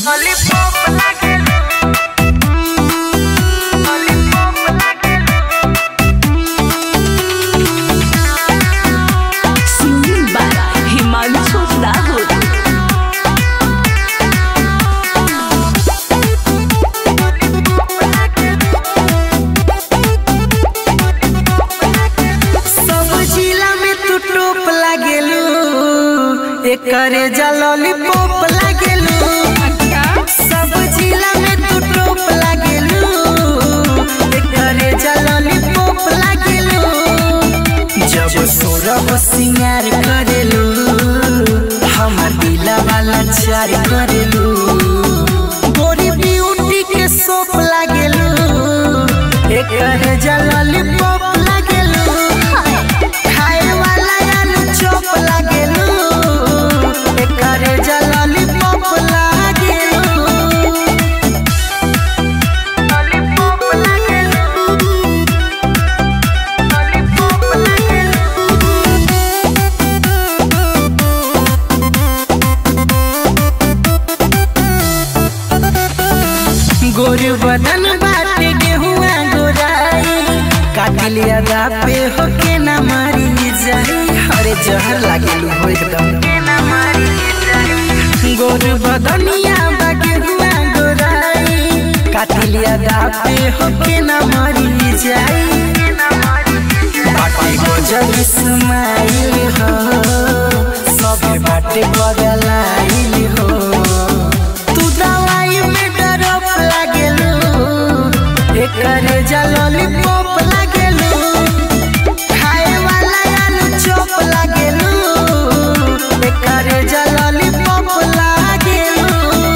Singing by Himanshu Rahul. सब जिला में तू टोप लागेलू एकरे जलली पोप लागेलू सब जिला में तू टोप लागेलू एकरे जलली पोप लागेलू जब सोरब सिंगार करेलू हमर दिला वाला चार करेलू गोरी ब्यूटी के सोप लागेलू एकरे जलली पोप लागेलू खाए वाला आलू चॉप लागेलू एकरे जलली पॉप लागेलू लॉलीपॉप लागेलू लॉलीपॉप लागेलू गोरु बदन बाटे गेहुआ गोराई काटिलिया पे होके ना मारी जाई अरे जहर लागेलू हो एकदम गोरु बदनिया बा गेहुआ गोराई काटिलिया पे होके ना मारी जाई बाटे गजब इस्माइल हो सब बाटे बगलाइल हो तू दवाई में डरप लागेलू एकरे जलली पोप लागेलू खाए वाला आलू चॉप लागेलू एकरे जलली पोप लागेलू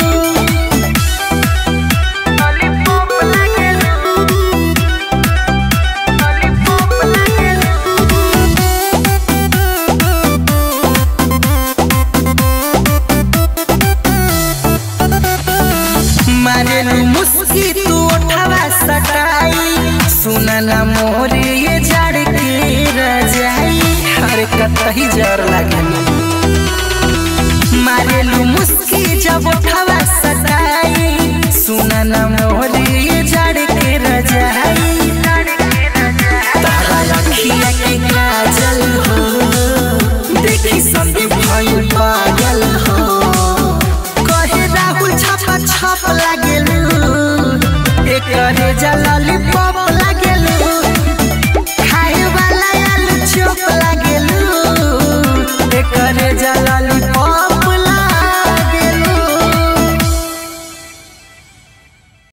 लॉलीपॉप लागेलू लॉलीपॉप लागेलू मारेलू मुस्की तू उठावा सटाई सुना ना मोर ये झाड़ के रजाई अरे कतही जर लागेलू मारेलू मुस्की जब उठावा सटाई सुना ना